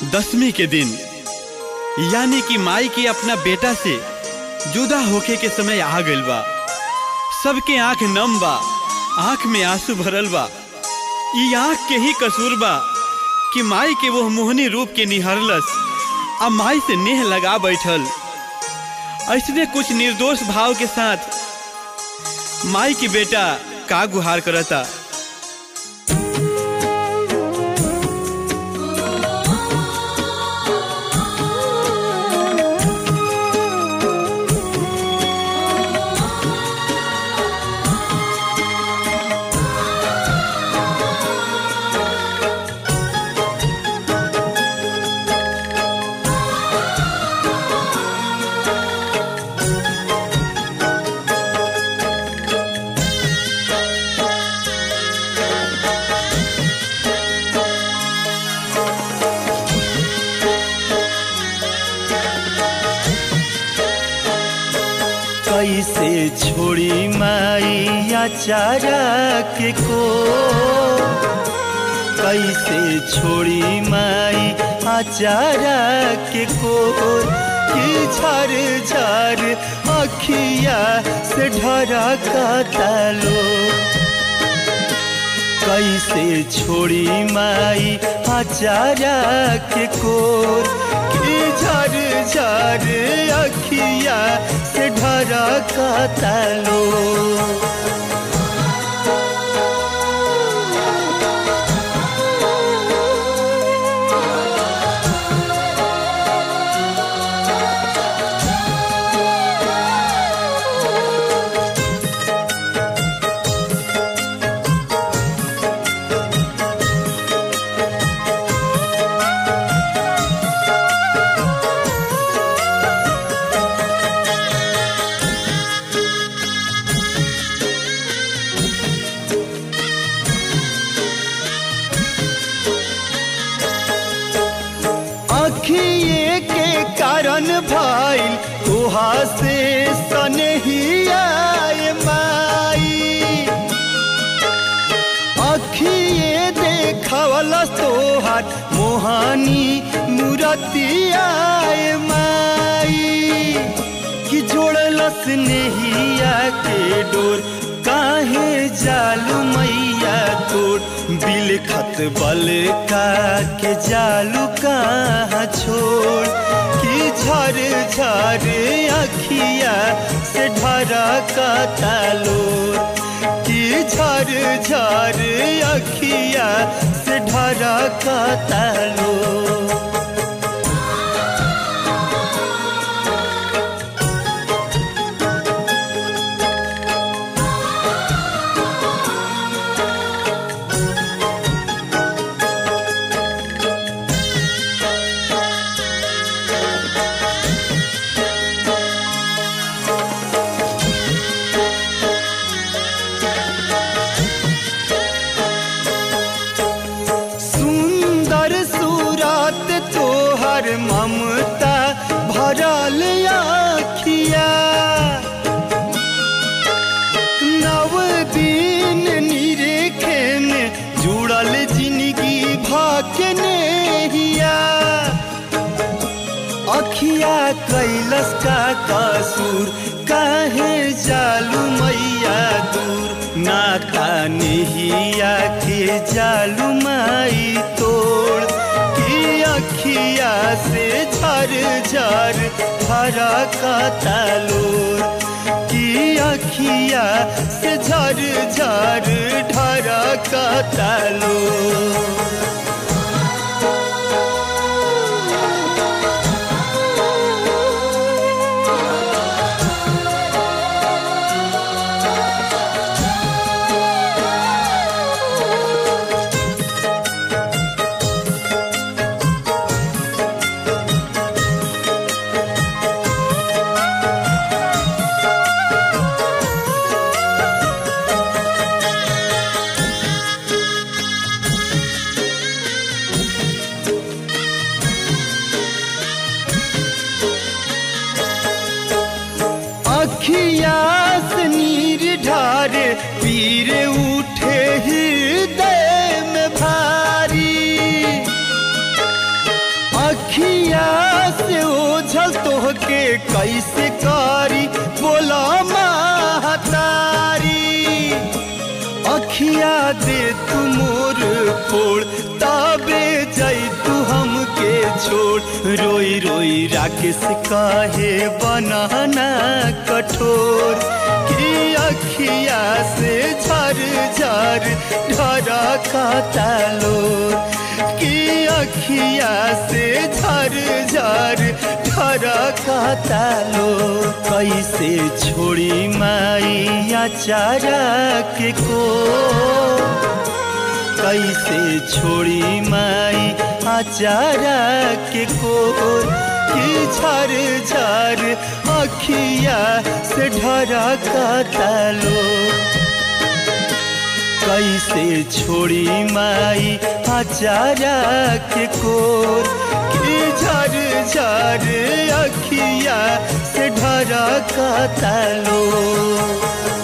दसवीं के दिन यानी कि माई के अपना बेटा से जुदा होके के समय आ गइल बा सबके आंख नम बा आंख में आंसू भरल बा ई आंख के ही कसूर बा कि माई के वो मोहनी रूप के निहरलस आ माई से नेह लगा बैठल ऐसने कुछ निर्दोष भाव के साथ माई की बेटा का गुहार करता कैसे छोड़ी माई चारा के को कैसे छोड़ी माई चारा के को कि झर झर अखिया से ढरा का तालो कैसे छोड़ी माई आचारा के कोर कि झर झर अखिया से ढरा का तालो अखिए के कारण भाई तुहा से सनहिया माई अखिए देखवल तोहार मोहानी मूरतिया माई कि जोड़लस नेहिया के डोर काहे जालू मैया तोर बिलखत बल का के जालू कहाँ छोड़ कि झर झर अखिया से ढरा का तालोर कि झर झर अखिया से ढरा का तालोर सुंदर सूरत तोहर ममता भरल आखिया नव दिन निरेखे में जुड़ल जिंदगी भाकने हिया अखिया कैलस का कसूर काहे जालू मैया दूर नाता नेहिया के जालू माई तोड़ कि अखिया से झर झर भरा का तालोर कि अखिया से झर झर ढरा का तालोर अखिया दे तू मोर फोड़ ताबे जाई तू हमके छोड़ रोई रोई राकेश काहे बनाना कठोर कि अखिया से झर झर ढरा कातालोर कि अखिया से झर झर ढरा कातालोर कैसे छोड़ी माई चारा के को कैसे छोड़ी माई आचारा के कोर की झर झर अखिया से ढरा कातालो कैसे छोड़ी माई आचारा के कोर की झर झर अखिया से ढरा कातालो